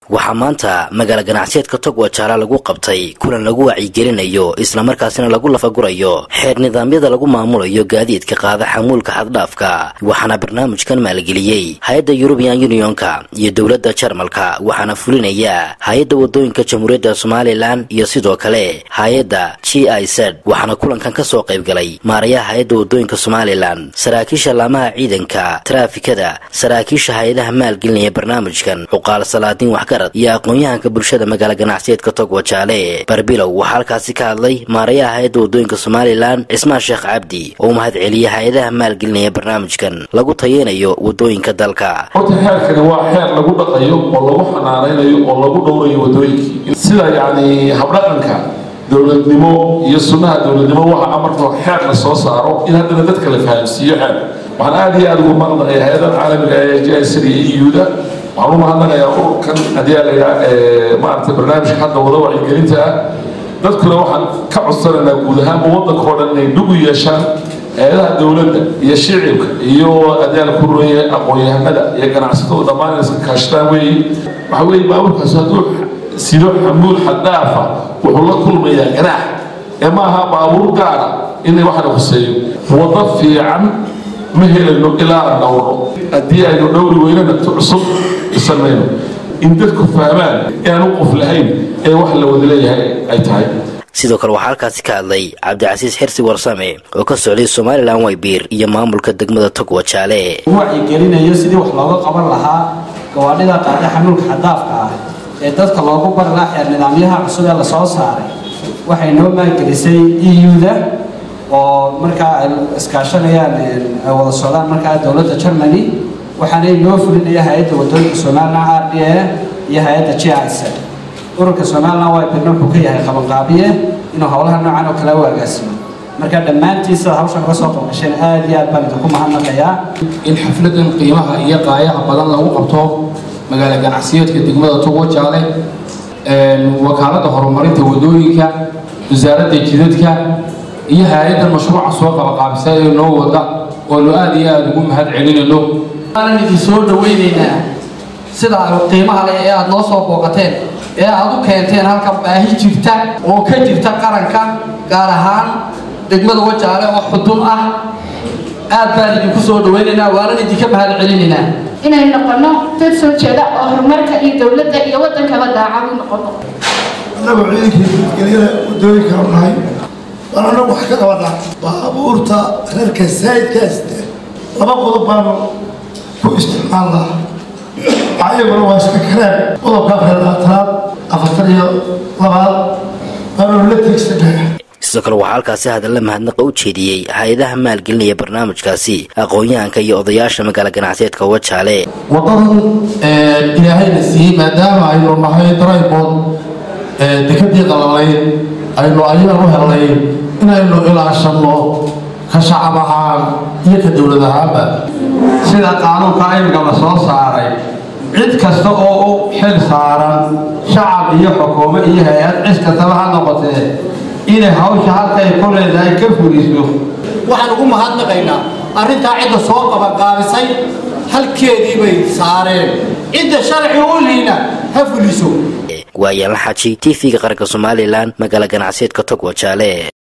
waxaa maanta magaala ganacsiyeedka togwajaala lagu qabtay kulan lagu wacyigelinayo islamarkaasina lagu lafagurayo xeer nidaamyada lagu maamulayo gaadiidka qaada xamuulka xaddhaafka waxaana barnaamijkan maalgeliyey hay-adda yurubian unionka iyo dowladda jarmalka waxaana fulinaya hay-adda wadooyinka jamhuuriyadda somalilan iyo sidoo kale hay-adda g i z waxaana kulankan kasoo qaybgalay maarayaha hay-adda wadooyinka somalilan saraakiisha laamaha ciidanka taraafikada saraakiisha hay-adaha maalgelinaya barnaamijkan cuqaal salaadiin waxgarad iyo aqoon-yahanka bulshada magaala ganacsiyeedka togwajaale barbilow waxaa halkaasi ka hadlay maarayaha hay-adda wadooyinka somalilan cismaan sheekh cabdi oo u mahad celiyay hay-adaha maalgelinaya barnaamijkan lagu tayeynayo wadooyinka dalka horta xeerkani waa xeer lagu dhaqayo oo lagu xanaanaynayo oo lagu dhowrayo wadooyinkii sida yacni habdhaqanka dowladnimo iyo sunnaha dowladnimo waxa amarka xeer la soo saaro in haddana dadka la fahamsiiyo xeer waxaan aada iyo aada ugu mahadnaqaya hay-adaha caalamiga ee jsr iyo euda waxaan u mahadnaqayaa ururkan haddii aa laydhaha maaragtay barnaamijka hadda wada wacyigelinta ah dadkuna waxaan ka codsanaynaa guud ahaanba waddanka oo dhan inay dhug u yeeshaan hay-adaha dowladda iyo shicibka iyo adaal ku roye aqoon-yahanada iyo ganacsatada dhammaan inay iska kaashadaan weeye waxa weeye baaburkaas hadduu sido xamuul xaddaafa wuxuu la kulmayaa ganaax ee ma aha baabuur gaara inay waxana khuseeyo waddo fiican ma helayno ilaa aan dhowrno haddii aynu dhowri weynana tu cusub isanmayno in dadku fahmaan inaan u qof lahayn ee wax la wada leeyahay ay tahay sidoo kale waxaa halkaasi ka hadlay cabdicasiis xirsi warsame oo ka socday somalilan waybiir iyo maamulka degmada togwajaale wacyigelinayo sidii wax looga qaban lahaa gawaadhida qaada xamuulka xadaafka ah ee dadka loogu bari lahaa xeer nidaamyaha cusub ee lasoo saaray waxay noo maalgelisay eu-da oo markaa ay iskaashanayaan ay wada socdaan markaa dowladda germany waxaana noo fulinaya hay-adda wadooyinka somalilan r d a iyo hay-adda g i c ururka somalilan waybirna wuxuu ka yahay qabanqaabiye inuu howlaha noocan oo kale u agaasimo marka dhammaantiisa hawshan ka soo qabasheen aada iyo aad baan idinku mahadnaqayaa in xafladan qiimaha iyo qaayaha badan lagu qabto magaala ganacsiyeedka degmada togwajaale wakaaladda horumarinta wadooyinka wasaaradda jidadka iyo hay-adda mashruuca soo qabaqaabisa ee noo wada oonu aada iyo aada ugu mahad celinayno waanan idin soo dhawaynaynaa sida qiimaha leh ee aada noo soo booqateen ee aada u keenteen halka baahi jirta oo ka jirta qaranka gaar ahaan degmada wajaale oo xudun ah aad baan idinku soo dhawaynaynaa waanan idinka mahad celinaynaa inay noqono dad soo jeeda oo horumarka iyo dowladda iyo waddankaba daacad u noqono annagu ciidankii nabadgelyada wadooyinka u nahay baan annagu wax ka qabanaa baabuurta reerka saayidkaasde laba qodob baanu ku isticmaal lahaa ayaguna waa iska kareen qodobka afar labaatanaad afartan iyo labaad baanu la tiegsanaya sidoo kale waxaa halkaasi hadalla mahadnaqa u jeediyey hay-adaha maalgelinaya barnaamijkaasi aqoon-yahanka iyo odayaasha magaala ganacsiyeedka wajaale wadadan ilaahayna siiyey maadaama aynu nahay daraybood dekadii qalalayd aynu ayagan u helnay inaynu ilaashanno ka shacab ahaan iyo ka dowlad ahaanba sida qaanuunka imika la soo saaray cid kasta oo u xil saaran shacab iyo xukuumo iyo hay-ad cid kastaba ha noqotee inay hawsha halkay ku leedahay ka fuliso waxaan ugu mahadnaqaynaa arrintaa cidda soo qabanqaabisay halkeedii bay saareen cidda sharci u liina ha fuliso waayaanla xaji t v-ga qaranka somalilan magaala ganacsiyeedka togwajaale